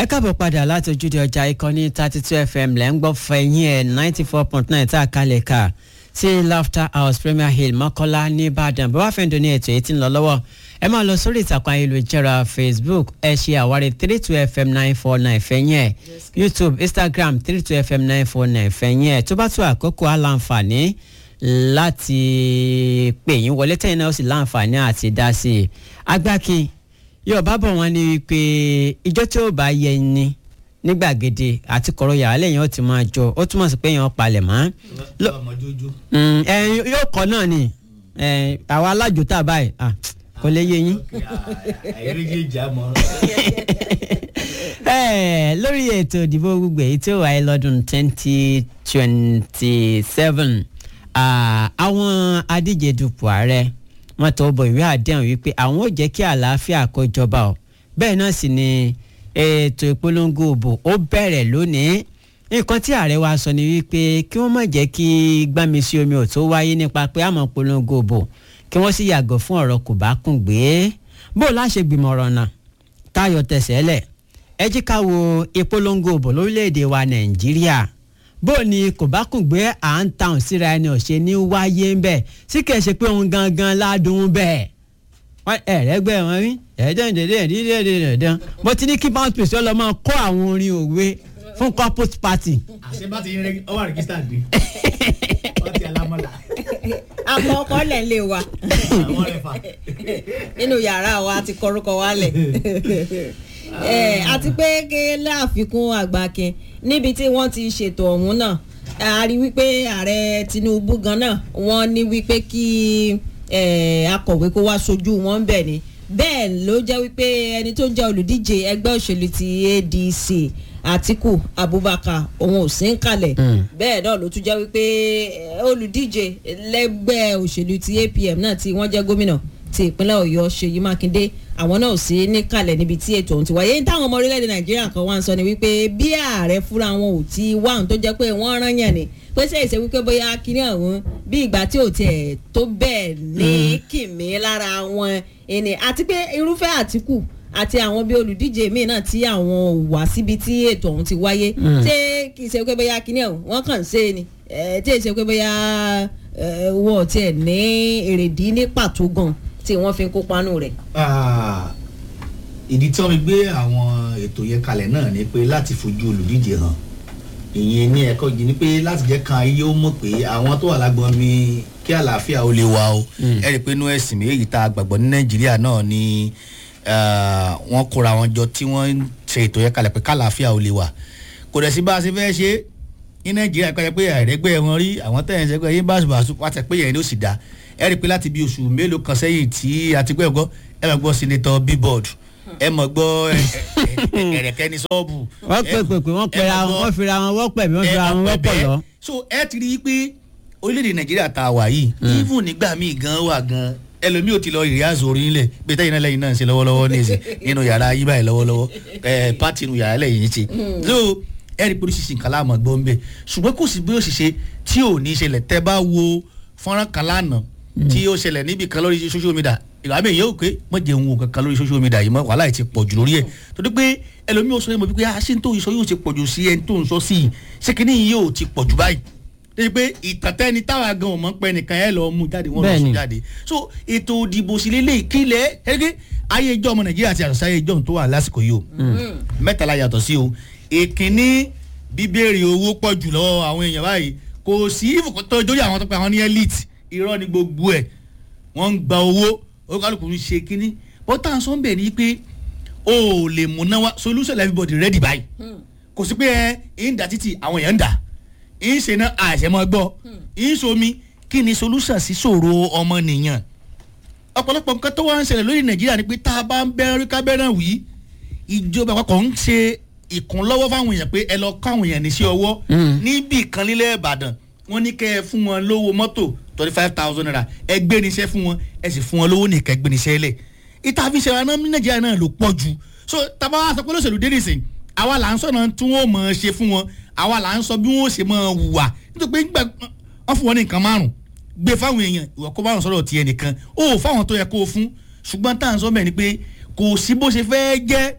ẹ káàbọ̀ padà láti ojúde ọjà ìkànnì thirty two fm lẹ́ ń gbọ́ fẹ̀yìn ẹ̀ ninety four point nine tá a kalẹ̀ ká sí laughter house premier hill mọ́kọ́lá nìbàdàn bó bá fẹ́ dùn ní ètò èyí tí ń lọ lọ́wọ́ ẹ máa lọ sórí ìtàkùn ayélujára facebook ẹ ṣe àwárí three two fm nine four nine fẹ̀yìn ẹ̀ youtube instagram three two fm nine four nine fẹ̀yìn ẹ̀ tó bá tó àkókò aláǹfààní láti pè yín wọlé tẹ̀yìn náà ó sì láǹfààní àti dá sí i agbákin yorùbá bọ̀ wọ́n ní wípé ìjọ tí ó bá yẹ ni ní gbàgede àti kọ̀rọ̀ yàrá lẹ́yìn ó ti máa jọ ó túmọ̀ sí pé èèyàn palẹ̀ mọ́. Mm, ẹ, yóò kọ́ náà ni ẹ, àwa alájò tá a báyìí ah, kò lè yé yín. Ẹ, lórí ètò ìdìbò gbogbo èyí tí ó wáyé lọ́dún twenty twenty seven àwọn adíje dupò ààrẹ wọ́n tó bọ ìwé àdéhùn wípé àwọn ò jẹ́ kí àlàáfíà kó jọba o bẹ́ẹ̀ náà sì ni ètò ìpolongo òbò ó bẹ̀rẹ̀ lónìí nǹkan tí ààrẹ wa sọ ni wípé kí wọ́n má jẹ́ kí gbámi sí omi ò tó wáyé nípa pé àmọ́ polongo òbò kí wọ́n sì yàgò fún ọ̀rọ̀ kò bá kùn gbé bó o láṣẹ gbìmọ̀ ọ̀rọ̀ náà táyọ̀ tẹ̀sẹ̀ lẹ̀ ẹ jí ká wo ìpolongo òbò lórílẹ̀‐èdè wa nàìjíríà bó ni kò bá kùn gbé à ń tàn síra ẹni ọ̀ṣẹ́ ní wáyé ń bẹ̀ sí kẹ̀ ṣe pé òun gangan ládùn bẹ́ẹ̀ wọ́n ẹ̀rẹ́gbẹ́ wọn rí ẹ̀ẹ́dẹ́gbẹ̀dẹ́gbẹ̀dẹ́gbẹ̀dẹ́ mo ti ní kí bounce place ọlọ́ máa kọ́ àwọn orin òwe fún corporate party. àṣẹ bá ti ń rẹ ọwọ́ rẹ̀gísítà dé wọ́n ti alámọ́lá àmọ́ ọkọ lẹ̀ ń lè wa àwọn rẹ̀ fà. nínú yàrá wa ti kọrúkọ wa lẹ̀ Eh, àti pé ké láàfikún àgbàkin níbi tí wọ́n ti ṣètò ọ̀hún náà a rí wípé ààrẹ Tinubu gan náà wọ́n ní wípé kí eh, akọ̀wé kó wá sojú wọn bẹ̀ ni bẹ́ẹ̀ ló jẹ́ wípé ẹni tó jẹ́ olùdíje ẹgbẹ́ òṣèlú ti ADC Atiku Abubakar òun ò sí ń kalẹ̀ bẹ́ẹ̀ náà ló tún jẹ́ wípé eh, olùdíje lẹ́gbẹ́ òṣèlú ti APM náà tí wọ́n jẹ́ gómìnà ti ìpínlẹ̀ Ọ̀yọ́ Ṣèyí Mákindé àwọn náà ò sí níkàlẹ̀ níbi tí ètò ọ̀hún ti wáyé ní táwọn ọmọ orílẹ̀-èdè Nàìjíríà kan wá ń sọ ni wípé bí ààrẹ fúnra wọn ò ti wá ohun tó jẹ́ pé wọ́n rán yàn ni pé ṣe ìṣe wípé bóyá kíní ọ̀hún bí ìgbà tí ò tiẹ̀ tó bẹ́ẹ̀ ní kìmí lára wọn ẹni àti pé irúfẹ́ Àtíkù àti àwọn bí olùdíje míì náà tí àwọn ò wá síbi tí ètò ọ̀hún ti wáyé ṣé kì í ṣe pé bóyá kíní ọ̀hún wọ́n kàn ń ṣe ni tí ì ṣe pé bóyá wọ́n tiẹ̀ ní èrèdí ní pàtó gan tí wọ́n fi ń kópa nù rẹ̀. ìdí tí wọ́n fi gbé àwọn ètò yẹn kalẹ̀ náà ni pé láti fojú olùdíje hàn ìyẹn ní ẹ̀kọ́ yìí ni pé láti jẹ́ kan ayé ó mọ̀ pé àwọn tó wà lágbọ́n mi kí àlàáfíà ó lè wà o ẹ rí i pé inú ẹ̀sìn méjì tá a gbàgbọ́ ní nàìjíríà náà ni wọ́n kóra wọn jọ tí wọ́n ń ṣe ètò yẹn kalẹ̀ pé kálàáfíà ó lè wà kò dẹ̀ sí bá a ṣe fẹ́ ṣe ní nàìjíríà pé pé àìrẹ́gbẹ́ wọn rí àwọn tẹ̀yìn ṣẹ́gbẹ́ yín báṣubàṣu wá tẹ̀ pé yẹn ló sì dá ẹ rí i pé láti bí oṣù mélòó kan sẹ́yìn tí a ti gbẹ́ gbọ́ ẹ máa gbọ́ senator billboard ẹ mọ̀ gbọ́ ẹ̀rẹ̀kẹ́ ní sọ́ọ̀bù. wọ́n pè pè pé wọ́n pera wọn wọ́n fira wọn wọ́n pẹ̀ bí wọ́n fira wọn wọ́n pọ̀ lọ. so ẹ ti rí i pé orílẹ̀-èdè nàìjíríà tá a wà yìí even nígbà míì gan wà gan ẹlòmíì ò ti lọ ìrìnàjò orí nílẹ̀ bí tẹ́yìn náà lẹ́yìn náà ń ṣe lọ́wọ́lọ́wọ́ ní ìsìn nínú yàrá yí báyìí lọ́wọ́lọ́wọ́ ẹ pátì inú yàrá lẹ́yìn ṣe so ẹ rí i pé oríṣiríṣi nǹkan láàmú gbọ́ ń bẹ̀ ṣùgbọ́n kò sí bí ó sì ṣe tí ò ní ṣẹlẹ̀ tẹ́ bá wo fọ́nrán kan lánàá tí ó ṣẹlẹ̀ níbi kan lórí social media ìgbà mi yóò pé mọ jẹun wo kankan lórí social media yìí mọ wàhálà yìí ti pọ̀ jù lórí ẹ̀ torí pé ẹlòmíì ó sọ yẹn mọ̀ wípé àṣẹ tó sọ yóò ti pọ̀ jù sí ẹni tó ń sọ sí i ṣé kíní yìí yóò ti pọ̀ jù báyìí torí pé ìtàtẹ́ni táwa gan ọmọ pẹ́ nìkan ẹ̀ lọ́ọ́ mú jáde wọ́n lọ́ọ́ sùn jáde so ètò òdìbò sí lélẹ̀ ìkílẹ̀ ẹgbẹ́ ayé ìjọ ọmọ nàìjíríà àti àṣà ayé ìjọ tó wà lásìkò yìí o mẹ́tàlá yàtọ̀ sí o ìkíní bíbélì owó pọ̀ jù lọ́wọ́ àwọn èèyàn báyìí kò sí ìfòkòtò ìjọ́rí àwọn tó pé àwọn ní elite irọ́ ni gbogbo ẹ̀ wọ́n ń gba owó olùkàlùkù ń ṣe kínní bọ́tà ń sọ ń bẹ̀ ni pé o ò lè múná wá solution everybody ready báyìí kò sí pé ẹ ń dà títì àwọn èèyàn ń dà ń ṣe náà àṣẹ mọ́ gbọ́ ń somi kí ni solution sí ṣòro ọmọnìyàn ọ̀pọ̀lọpọ̀ nǹkan tó wá ń ṣẹlẹ̀ lórí nàìjíríà ni pé tá a bá ń bẹ́rẹ̀ kábẹ́rẹ́ wí ìjọba àpapọ̀ ń ṣe ìkúnlọ́wọ́ fáwọn èèyàn pé ẹ lọ kọ́ àwọn èèyàn ní sí ọwọ́ níbì kan nílẹ̀ ìbàdàn wọ́n ní kẹ́ ẹ fún wọn lówó mọ́tò twenty five thousand naira ẹ gbé níṣẹ́ fún wọn ẹ sì fún wọn lówó nìkan ẹ gbé níṣẹ́ lẹ̀ ìta fi ṣẹlẹ̀ náà ní nàìjíríà náà ló pọ̀ jù so tàbá wa sọ pé lóṣèlú dé nìsín àwa là ń sọ̀nà tí wọ́n mọ̀ ọ́ ṣe fún wọn àwa là ń sọ bí wọ́n ṣe mọ̀ ọ́ hùwà nítorí pé nígbà wọ́n fún wọn ní nǹkan márùn gbé fáwọn èèyàn ìwọ kó márùn sọ̀rọ̀ tiẹ̀ nìkan ó fáwọn tó yẹ kó o fún ṣùgbọ́n tá à ń sọ bẹ́ẹ̀ ni pé kò sí bó ṣe fẹ́ jẹ́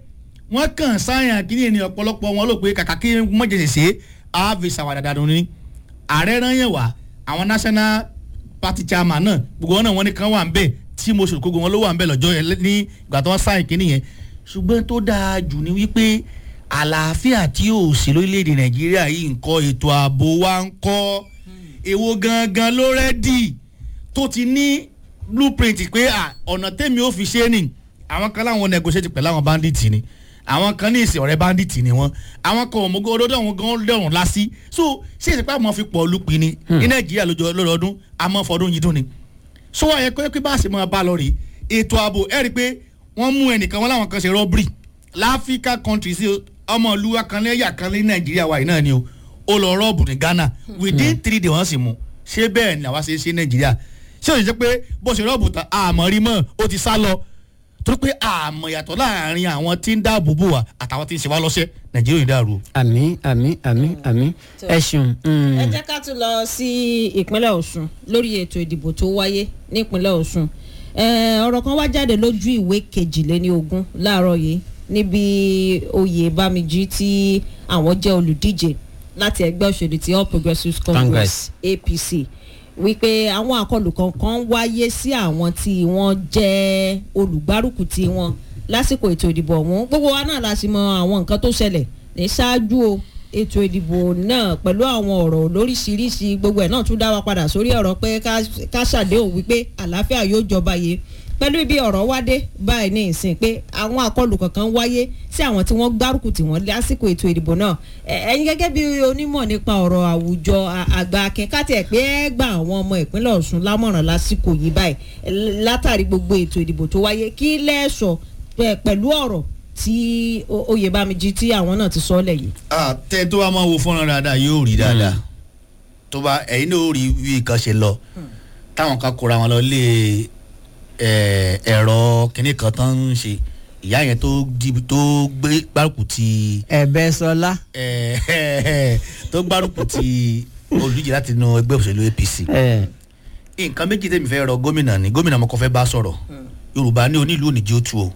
wọ́n kàn sáyàn kí ni ọ̀pọ̀lọpọ̀ wọn ló pé kàkà kí mọ̀jẹ̀sẹ̀ ṣe àáfi ṣàwádà dànù ni ààrẹ rán yẹn wá àwọn national party chairman náà gbogbo wọn náà wọn ní kan wà ń bẹ̀ tí mo ṣòro gbogbo wọn ló wà ń bẹ̀ lọ́jọ́ yẹn ní ìgbà tó wọ́n sáyàn kí nìyẹn ṣùgbọ́n tó dáa jù ni wípé àlàáfíà tí ò sí lórílẹ̀‐èdè nàìjíríà yìí ń kọ́ ètò ààbò wa ń kọ́ èwo gangan ló rẹ́dì tó ti ní blueprint pé à, ọ̀nà tẹ́mi ò fi ṣe é nì àwọn kan láwọn negotiate pẹ̀lú àwọn bandits ni àwọn kan ní ìsìn ọ̀rẹ́ bandits ni wọ́n àwọn kan òmùgọ̀ olódò àwọn gan lẹ́rùn lásì so ṣé ìsìnkú àwọn fi pọ̀ lùpì ni ní nàìjíríà lójó- lọ́dọọdún àmọ́ fọdún yìí dún ni so wọ́n yẹ pé pé bá a ṣe máa bá a lọ rèé ètò ààbò ẹ̀ rí i pé wọ́n mú ẹnìkan wọn láwọn kan ṣe rọ́bìrì láfíríkà countries ọmọ ìlú akanlẹ́yà kan ní nàìjíríà wa yìí náà ni o ó lọ rọ́ọ̀bù ní ghana within three days wọ́n sì mú ṣé bẹ́ẹ̀ ni àwa ṣe ṣe nàìjíríà ṣé o ṣe pé bó ṣe rọ́ọ̀bù tán àmọ́ rí mọ́ ó ti sá lọ torí pé àmọ́ yàtọ̀ láàrin àwọn tí ń dáàbò bò wá àtàwọn tí ń ṣe wá lọ́ṣẹ́ nàìjíríà yìí dàrú. àmì àmì àmì àmì ẹ ṣeun. mm. ẹ jẹ́ ká tún lọ sí ìpínlẹ̀ ọ̀ṣun lórí ètò ìdìbò tó wáyé nípínlẹ̀ ọ̀ṣun Eh, ọ̀rọ̀ kan wá jáde lójú ìwé kejìléní ogún láàárọ̀ yìí níbi oyè bámijí tí àwọn jẹ́ olùdíje láti ẹgbẹ́ òṣèlú ti all progressives congress apc wípé àwọn àkọlù kankan wáyé sí àwọn tí wọ́n jẹ́ olùgbárùkù tí wọ́n lásìkò ètò ìdìbò ọ̀hún gbogbo wa náà la sì mọ àwọn nǹkan tó ṣẹlẹ̀ ní ṣáájú o ètò ìdìbò náà pẹ̀lú àwọn ọ̀rọ̀ lóríṣiríṣi gbogbo ẹ̀ náà tún dá wa padà sórí ọ̀rọ̀ pé ká- ká ṣàdéhùn wípé àlàáfíà yóò jọba yìí pẹ̀lú ibi ọ̀rọ̀ wá dé báyìí ní ìsìn pé àwọn àkọlù kankan wáyé sí àwọn tí wọ́n gbárùkù tí wọ́n lásìkò ètò ìdìbò náà Ẹ- ẹ̀yin gẹ́gẹ́ bí onímọ̀ nípa ọ̀rọ̀ àwùjọ a- àgbà akẹ́kọ̀ọ́ ẹ̀ pé ẹ gba àwọn ọmọ ìpínlẹ̀ ọ̀ṣun lámọ̀ràn lásìkò yìí báyìí Ẹ- látàrí gbogbo ètò ìdìbò tó wáyé kí lẹ́ẹ̀sọ̀ pẹ̀- pẹ̀lú ọ̀rọ̀ tí O- oyèbámijí tí àwọn náà ti sọ ọ́ lẹ̀ yìí. tẹ tó bá máa wo fọ́nrán dáadáa yóò rí dáadáa tó bá ẹ̀yin náà ó rí bí nǹkan ṣe lọ táwọn kan kóra wọn lọ lé ẹ, ẹ̀rọ kìnnì kan tó ń ṣe ìyá yẹn tó di- tó gbé gbárùkù ti ẹ̀bẹ̀ sọlá. ẹ, ẹ, tó gbárùkù ti olùdíje láti inú ẹgbẹ́ òṣèlú apc ẹ nǹkan méjì tẹ̀mí fẹ́ rọ gómìnà ni gómìnà ọmọkọ fẹ́ bá sọ̀rọ̀ yorùbá ní onílù oníjì ó tu o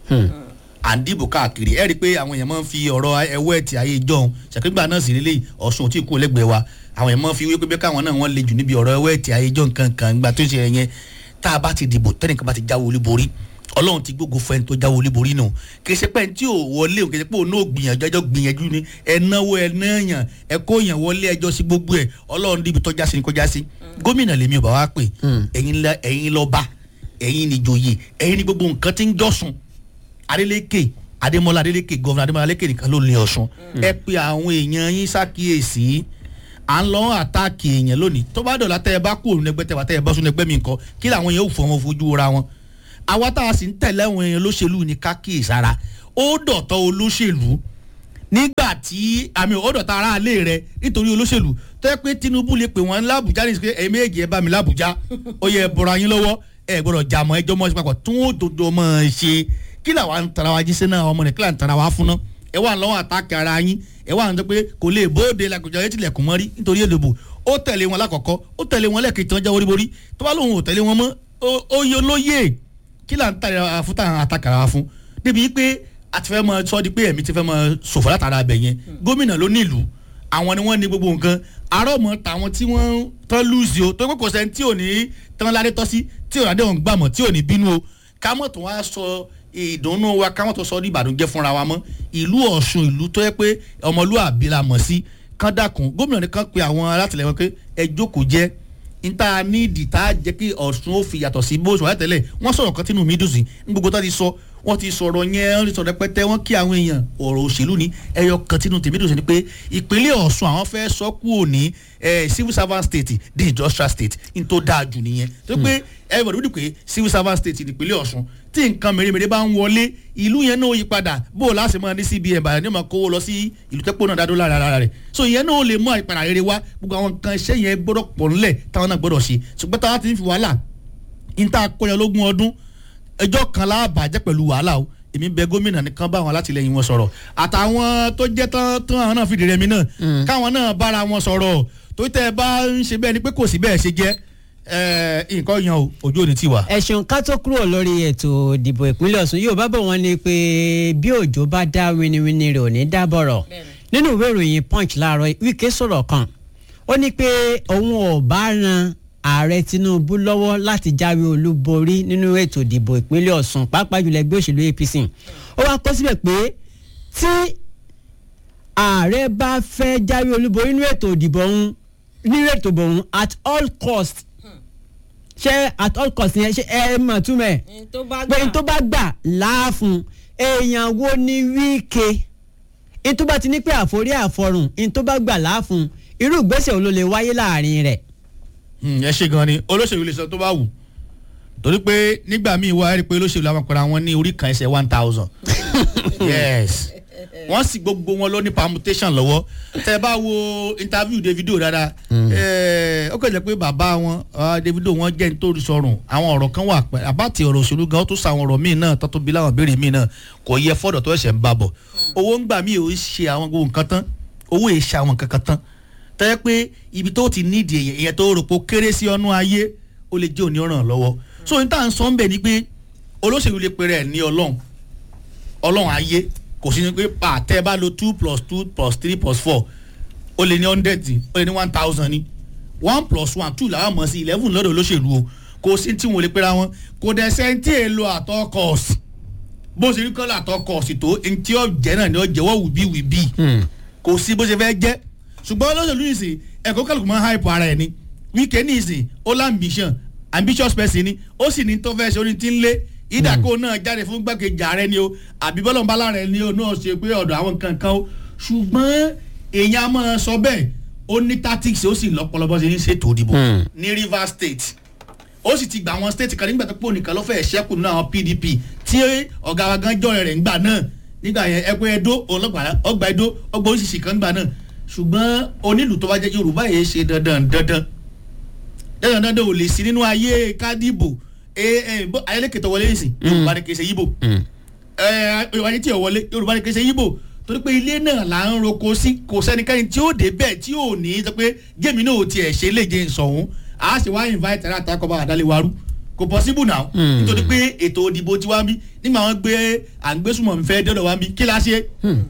à ń dìbò káàkiri ẹ rí i pé àwọn èèyàn máa ń fi ọ̀rọ̀ ẹwọ́ ẹ̀tì ayé ìjọun ṣàkígbà náà sì lélẹ́yìí ọ̀ṣun ò tí ì kú lẹ́gbẹ̀ẹ́ wa àwọn èèyàn máa ń fi wípé bí káwọn náà wọ́n le jù níbi ọ̀rọ̀ ẹwọ́ ẹ̀tì ayé ìjọun kankan gbà tó ń ṣe yẹn tá a bá ti dìbò tẹ́nìkan bá ti jáwé olúborí ọlọ́run ti gbógun fún ẹni tó jáwé olúborí nù kì í ṣe pé ẹni tí ò wọlé o kì í ṣe pé òun náà gbìyànjú ẹjọ́ gbìyànjú ni ẹ náwó ẹ náàyàn ẹ kó yàn wọlé ẹjọ́ sí gbogbo ẹ ọlọ́run níbi tọ́já sí ni kọjá sí gómìnà lèmi ò bá wá pè ẹ̀yin lọ- ẹ̀yin lọ́ba ẹ̀yin níjòyè ẹ̀yin ní gbogbo nǹkan tí ń jọ́sùn adeleke adémọlá adeleke gọvnà adémọlá adeleke nìkan ló ní ọ̀sùn ẹ pe àwọn èèyàn yín ṣàkíyèsí à ń lọ àtàkì èèyàn lónìí tó bá dọ̀la tẹ́ ẹ bá kú òun ẹgbẹ́ tẹ́ wà tẹ́ ẹ bá sún ẹgbẹ́ mi nǹkan kí làwọn èèyàn ò fọ wọn fojú ra wọn àwa tá a sì ń tẹ̀lé àwọn èèyàn olóṣèlú ní kákíyèsára ó dọ̀tọ̀ olóṣèlú nígbà tí àmì ọ̀dọ̀ta aráalé rẹ nítorí olóṣèlú tó yẹ pé tinubu lè pè wọ́n lábùjá ní ìsìnkú ẹ̀mí èjì ẹ̀ bá mi lábùjá ó yẹ bọ̀rọ̀ yín lọ́wọ́ ẹ̀ gbọ́dọ̀ jà mọ́ ẹjọ́ mọ́ sí papọ̀ tí wọ́n dodo mọ́ ẹ ṣe kí làwa ń tara wa jíṣẹ́ náà ọmọ nìkílà ń tara wa fún náà ẹ wà lọ́wọ́ àtàkì ara yín ẹ wà ní pé kò lè bóde làkùjọ yẹn tilẹ̀kùn mọ́rí nítorí èdèbò ó tẹ̀lé wọn lákọ̀ọ́kọ́ ó tẹ̀lé wọn lẹ́ẹ̀kejì tí wọ́n jáwé borí tó bá lóun ò tẹ̀lé wọn mọ́ ó- ó yẹ olóyè kí là ń tàrẹ fún tàn àtàkàrà wa fún débi pé a ti fẹ́ mọ sọ di pé ẹ̀mí ti fẹ́ mọ sòfò látara abẹ yẹn gómìnà ló ní ìlú àwọn ni wọ́n ní gbogbo nǹkan arọ́mọ tàwọn tí wọ́n tán lùzì o tó pé kò sẹ́ni tí ò ní tán ládé tọ́ sí tí ò ládé òun gbàmọ̀ tí ò ní bínú o kámọ̀ tó wá sọ ìdùnnú wa kámọ̀ tó sọ ní ìbànújẹ́ fúnra wa mọ́ ìlú ọ̀ṣun ìlú tó yẹ pé ọmọlúwàbí la mọ̀ sí kán dákun gómìnà nìkan pe àwọn alátìlẹyìn wọn pé ẹ jókòó jẹ́ níta nídìí tá a jẹ́ kí ọ̀ṣun ó fi yàtọ̀ sí bó ṣe wà tẹ́lẹ̀ wọ́n sọ̀rọ̀ kan tínú mi dùn sí ní gbogbo tó ti sọ wọ́n ti sọ̀rọ̀ yẹn wọ́n ti sọ̀rọ̀ pẹ́tẹ́ wọ́n kí àwọn èèyàn ọ̀rọ̀ òṣèlú ni ẹyọ kan tínú tèmi dùn sí ni pé ìpínlẹ̀ ọ̀ṣun àwọn fẹ́ sọ kú òní civil servant state di industrial state ní tó dáa jù nìyẹn tó pé everybody wípé pé civil servant state nípínlẹ̀ ọ̀ṣun tí nǹkan mèremère bá ń wọlé ìlú yẹn náà yí padà bó o láti máa ní cbn bàyàn ní ma kówó lọ sí ìlú tẹ́pọ̀ náà dádó lára ara rẹ̀ so ìyẹn náà lè mú àìpadà rere wá gbogbo àwọn nǹkan iṣẹ́ yẹn gbọ́dọ̀ pọ̀ ńlẹ̀ táwọn náà gbọ́dọ̀ ṣe ṣùgbọ́n táwọn ti ń fi wàhálà níta akọyọ lógún ọdún ẹjọ́ kan láàbàjẹ́ pẹ̀lú wàhálà o èmi bẹ gómìnà nìkan bá àwọn alátìlẹyìn wọn sọ̀rọ̀ àtàwọn tó jẹ́ tán tán àwọn náà fìdí rẹmi náà káwọn náà bára wọn sọ̀rọ̀ tó tẹ́ ẹ bá ń ṣe bẹ́ẹ̀ ni pé kò sí bẹ́ẹ̀ ṣe jẹ́ ẹ, nǹkan yan o ojú òní ti wà. ẹ ṣeun ká tó kúrò lórí ètò ìdìbò ìpínlẹ̀ ọ̀ṣun yóò bá bọ̀ wọ́n ní pé bí òjò bá dá winiwini rẹ̀ ò ní dá bọ̀rọ̀ nínú ìwé ìròyìn punch láàárọ̀ wíkẹ́ sọ̀rọ̀ kan ó ní pé òun ò bá ran ààrẹ tinubu lọ́wọ́ láti jáwé olúborí nínú ètò ìdìbò ìpínlẹ̀ ọ̀ṣun pàápàá jùlọ ẹgbẹ́ òṣèlú apc ó wá kọ síbẹ̀ pé tí ààrẹ bá fẹ́ jáwé olúborí nínú ètò ìdìbò ọ̀hún nínú ètò ìdìbò ọ̀hún at all cost ṣé at all cost yẹn ṣe ẹ mọ̀ túmẹ̀ tó bá pé n tó bá gbà láàfún èèyàn wo ni wíkẹ́ n tó bá ti ní pé àforí àforùn n tó bá gbà láàfún irú ìgbésẹ̀ wo ló lè wáyé láàrin rẹ̀. Hmm, ẹ ṣe gan ni olóṣèlú lè sọ tó bá wù torí pé nígbà míì wá rí i pé olóṣèlú àwọn pẹ̀lú àwọn ní orí kan ẹsẹ̀ one thousand yes wọ́n sì gbogbo wọn ló ní permutation lọ́wọ́ tẹ́ ẹ bá wo interview Davido dáadáa ẹ, ó kàn jẹ́ pé bàbá wọn ah, Davido wọn jẹ́ nítorí sọrùn àwọn ọ̀rọ̀ kan wà pẹ́ àbátì ọ̀rọ̀ òṣèlú gan ó tún sa àwọn ọ̀rọ̀ míì náà tó tó bí láwọn béèrè míì náà kò yẹ fọ́dọ̀ tó ẹ̀ṣẹ̀ ń bá bọ̀ owó ń gbà míì ò ń ṣe àwọn gbogbo nǹkan tán owó èè ṣe àwọn kankan tán tẹ́lẹ̀ pé ibi tó ti nídìí èyàn èyàn tó rò pé ó kéré sí ọnú ayé ó lè jẹ́ òní ọ̀ràn lọ́wọ́ so ní tá à ń sọ ń bẹ̀ ni pé olóṣèlú lè pèrè ẹ̀ ní ọlọ́run ọlọ́run ayé kò sí ni pé pa tẹ́ ẹ bá lo two plus two plus three plus four ó lè ní hundred ó lè ní one thousand ni one plus one two làwọn mọ̀ sí eleven lọ́dọ̀ olóṣèlú o kò sí tí wọn ò lè pera wọn kò dẹ̀ sẹ́ńtì èlò àtọkọ̀ọ̀sì bó ṣe rí kọ́lá àtọkọ̀ọ̀sì tó ntí ọ̀jẹ̀ náà ni ọ̀jẹ̀ wọ́n wù bí wì bí kò sí bó ṣe fẹ́ jẹ́ ṣùgbọ́n olóṣèlú yìí sìn ẹ̀kọ́ kálukú máa ń hype ara ẹ̀ ni wíkẹ́ ní ìsìn ó lá ambition ambitious person ni ó sì ní tó fẹ́ ṣe oní tí ń lé ìdàkó náà jáde fún gbàkejì ààrẹ ni o àbí bọ́lọ̀mbálá rẹ̀ ni o náà ṣe pé ọ̀dọ̀ àwọn nǹkan kan o ṣùgbọ́n èèyàn á máa sọ bẹ́ẹ̀ ó ní tactics ó sì lọ́pọ̀lọpọ̀ ṣe ní ṣètò òdìbò ní Rivers State ó sì ti gba àwọn state kan nígbà tó pò nìkan ló fẹ́ẹ́ ṣẹ́kù nínú àwọn PDP tí ọ̀gá wa gan jọ̀rẹ̀ rẹ̀ ńgbà náà nígbà yẹn ẹgbẹ́ Ẹdó ọlọ́gbà ọgbà Ẹdó ọgbà oríṣiríṣi kan ńgbà náà ṣùgbọ́n onílù tó bá jẹ́ Yorùbá yẹn ṣe dandan dandan dandan dandan ò lè sí nínú ayé kádìbò ayélékè tó wọlé ìsìn Yorùbá ni kì í ṣe Yíbò Yorùbá ni tí ò wọlé Yorùbá ni kì í ṣe Yíbò torí pé ilé náà là ń roko sí kò sẹ́nikẹ́ni tí ó dé bẹ́ẹ̀ tí ò ní sọ pé gémi náà ò tiẹ̀ ṣe léje ìsọ̀hún a ṣe wá invite ẹ̀rọ àtàkọ́bá àdáléwarú kò possible now nítorí pé ètò òdìbò tí wá ń bí nígbà wọn gbé àgbésùmọ̀ nfẹ́ dọ́dọ̀ wá ń bí kí la ṣe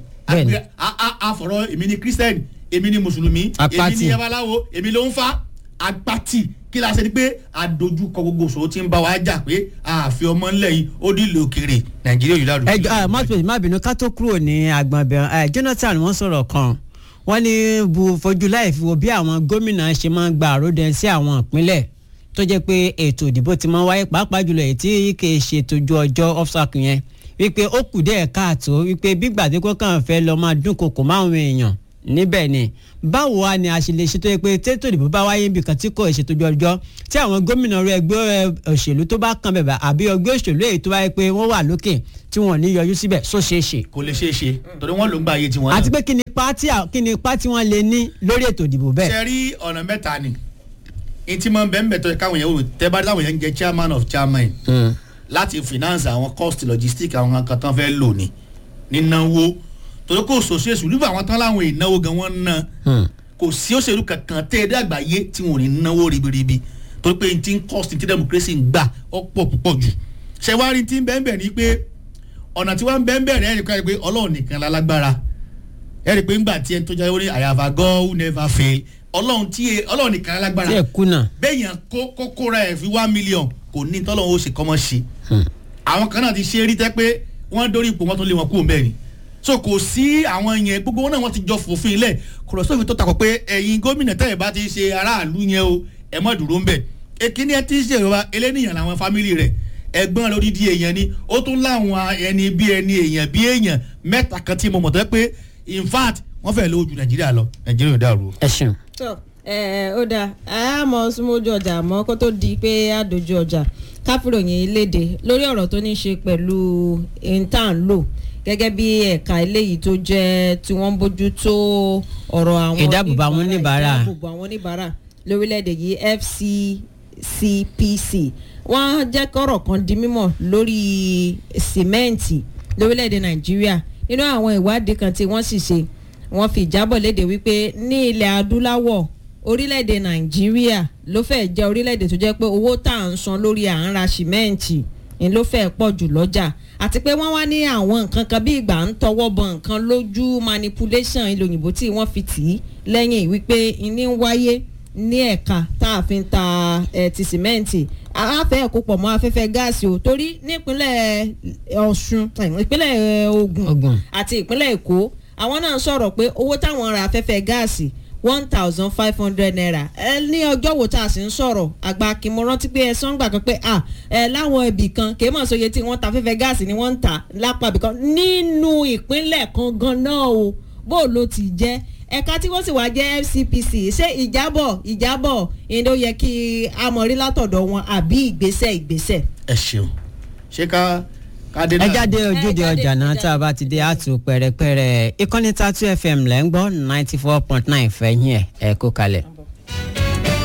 àfọ̀rọ̀ èmi ni christian èmi ni mùsùlùmí èmi ni yabaláwo èmi ló ń fa apati kí la ṣe ni pé àdójúkọ gbogbo òṣòro tí ń bá wa jà pé àfi ọmọ ńlẹ̀ yìí ó dìlò òkèrè nàìjíríà yìí lárugẹ. ẹ jọ mọ́tò má bínú ká tó kúrò ní agbọ̀nbẹ̀ Jonathan wọ́n sọ̀rọ̀ kan wọ́n ní bu fojú láì fi wo bí àwọn gómìnà ṣe máa ń gba àròdẹ sí àwọn ìpínlẹ̀ tó jẹ́ pé ètò ìdìbò ti máa ń wáyé pàápàá jùlọ èyí tí kì í ṣe tójú ọjọ́ offsac yẹn wípé ó kù díẹ̀ káàtó wípé bí gbàdékò kàn fẹ́ lọ máa dúnkokò máwọn èèyàn níbẹ̀ ni báwo wá ni a ṣe lè ṣètò pé tètò ìdìbò bá wáyé nbìkan tí kò ṣètòjú ọjọ́ tí àwọn gómìnà rẹ ẹgbẹ́ òṣèlú tó bá kan bẹ̀bẹ̀ àbí ẹgbẹ́ òṣèlú èyí tó wáyé pé wọ́n wà lókè tí wọ́n ní yọjú síbẹ̀ só ṣeé ṣe. kò lè ṣeé ṣe torí wọn ló ń gba ayé tiwọn náà. àti pé kí ni ipa tí kí ni ipa tí wọ́n lè ní lórí ètò ìdìbò bẹ́ẹ̀. ṣe rí ọ̀nà mẹ́ta ni etí máa ń bẹ́ẹ̀ bẹ́ẹ̀ tó yẹ káwọn yẹn wò tẹ́ bá dáwọn yẹn ń jẹ chairman of chairman láti finance àwọn cost logistic àwọn kan tán fẹ́ lò ní nínáwó torí kò sòṣè sùlùbù àwọn tán láwọn ìnáwó gan wọn ná kò sí òṣèlú kankan tẹ́ ẹ dé àgbáyé tí wọn ò ní náwó ribiribi torí pé n ti ń cost n ti democracy ń gbà ó pọ̀ púpọ̀ jù ṣé wàá rí ti ń bẹ́ẹ̀ bẹ́ẹ̀ ni pé ọ̀nà tí wọ́n ń bẹ́ẹ̀ bẹ́ẹ̀ rẹ̀ ẹ̀rí pé ọlọ́run nìkan lálágbára ẹ̀rí pé ńgbà tí ẹni tó jẹ́ orí I have a God who never fail ọlọ́run tí ọlọ́run nìkan lálágbára tí ẹ kùnà. bẹ́ẹ̀yàn kó kóra ẹ̀ fi one million kò ní tọ́lọ́run ó ṣe kọ́mọ́ ṣe àwọn kan náà ti ṣe rí tẹ́ pé wọ́n dórí ipò wọn tó lé wọn kú mẹ́rin so kò sí àwọn yẹn gbogbo wọn náà wọ́n ti jọ fòfin ilẹ̀ kò lọ sófin tó takò pé ẹ̀yin gómìnà tẹ́ ẹ̀ bá ti ṣe aráàlú yẹn o ẹ̀ mọ́ dúró ń bẹ̀ èkíní ẹ ti ń ṣèrora eléníyàn làwọn fámìlì rẹ̀ ẹ̀gbọ́n lórí di èèyàn ni ó tún láwọn ẹni bí ẹni èèyàn bí èèyàn mẹ́ta kan tí mo mọ̀ tó pé in fact wọ́n fẹ́ lówó ju nàìjíríà lọ nàìjíríà ò dàrú. ẹ ṣeun. tó ẹ ó dáa a mọ súnmọ́jú ọjà àmọ́ kó tó di pé a dojú ọjà káfíńròyìn léde lórí ọ̀rọ̀ tó ní í ṣe pẹ̀lú intan lò gẹ́gẹ́ bí ẹ̀ka eléyìí tó jẹ́ tí wọ́n ń bójú tó ọ̀rọ̀ àwọn Ìdáàbòbò àwọn oníbàárà. ìdáàbòbò àwọn oníbàárà lórílẹ̀‐èdè yìí FCCPC wọ́n jẹ́ kọ́rọ̀ kan di mímọ̀ lórí sìmẹ́ǹtì lórílẹ̀‐èdè Nàìjíríà nínú àwọn ìwádìí kan tí wọ́n sì ṣe wọ́n fi ìjábọ̀ léde wípé ní ilẹ̀ adúláwọ̀ orílẹ̀-èdè nàìjíríà ló fẹ́ jẹ́ orílẹ̀-èdè tó jẹ́ pé owó tá à ń san lórí à ń ra sìmẹ́ǹtì ni ló fẹ́ pọ̀ jù lọ́jà àti pé wọ́n wá ní àwọn nǹkan kan bí ìgbà ń tọwọ́ bọ nǹkan lójú manipulation ilé òyìnbó tí wọ́n fi tì í lẹ́yìn wípé ìní ń wáyé ní ẹ̀ka tá a fi ń ta ẹ̀ ti sìmẹ́ǹtì afẹ́ ẹ̀kọ́ pọ̀ mọ́ afẹ́fẹ́ gáàsì o torí nípínlẹ̀ ọ̀ṣun eh, ìpínlẹ̀ eh, Ògùn. ògùn àti ìpínlẹ̀ èkó àwọn náà sọ̀rọ̀ pé owó táwọn ra afẹ́fẹ́ gáàsì one thousand five hundred naira ẹ ní ọjọ́ wo tá a sì ń sọ̀rọ̀ àgbà kí mo rántí pé ẹ sọ́n gbà kan pé à ẹ láwọn ibì kan kì í mọ̀ sóye tí wọ́n ta afẹ́fẹ́ gáàsì ni wọ́n ń tà lápá ibì kan nínú ìpínlẹ̀ kan gan náà o bó ló ti jẹ́ ẹ̀ka tí wọ́n sì wá jẹ́ FCPC ṣé ìjábọ̀ ìjábọ̀ ìdó yẹ kí a mọ̀ rí látọ̀dọ̀ wọn àbí ìgbésẹ̀ ìgbésẹ̀. ẹ ṣeun ṣé ká ká dé ẹ náà. jáde ojúde jáde ọjà náà ojúde tá a bá ti dé àtú pẹrẹpẹrẹ ìkànnì tatu fm lẹ́ ń gbọ́ ninety four point nine fẹ̀yìn ẹ̀ ẹ̀ kó kalẹ̀.